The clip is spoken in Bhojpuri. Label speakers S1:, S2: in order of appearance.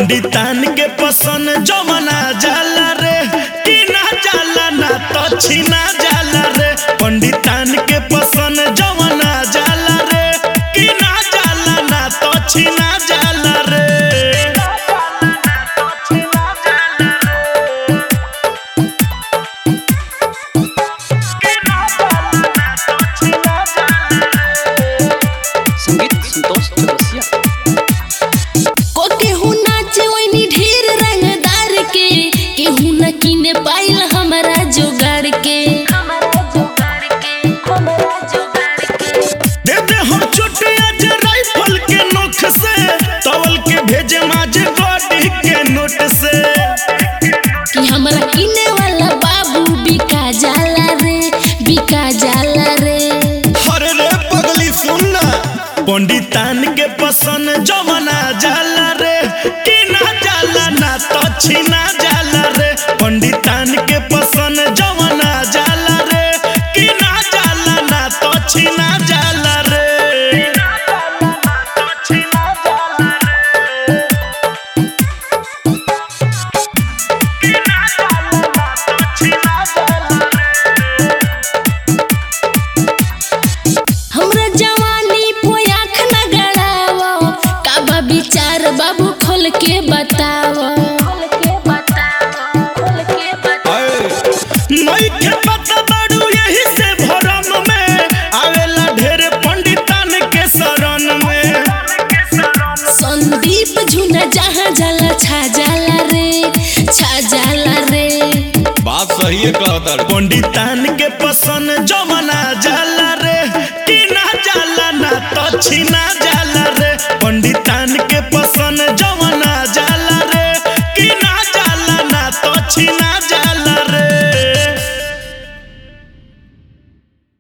S1: पंडितान के पसंद जमना जाला रे कि ना जाला ना तो छीना जाला रे पंडितान के पसंद जमना जाला रे कि ना जाला ना तो छीना जाला रे
S2: संगीत संतोष चौरसिया
S3: को केहू नाचे ओइनी ढेर रंगदार के केहू न किने पाइल हमरा जोगाड़ के
S1: दे दे हम छोटे आज राइफल के नोख से तवल के भेजे माजे बॉडी के नोट से
S3: कि हमरा किने वाला बाबू बिका जाला रे बिका जाला रे
S1: अरे रे पगली सुनना पंडितान के पसंद जमना जाला रे कि ना जाला ना तो छीना जाला रे पंडितान के पसंद जमना जाला रे कि ना जाला ना तो छीना जाला रे
S3: हमरा जवानी पे आँख न गड़ावो काबा विचार बाबू खोल के बतावो
S1: नहीं के पता बाड़ू यही से भरम में आवेला ढेर पंडितान के शरण में
S3: संदीप झुना जहाँ जाला छा जाला रे छा जाला रे
S4: बात सही है कहता
S1: पंडितान के पसंद जमना जाला रे कि ना जाला ना तो छीना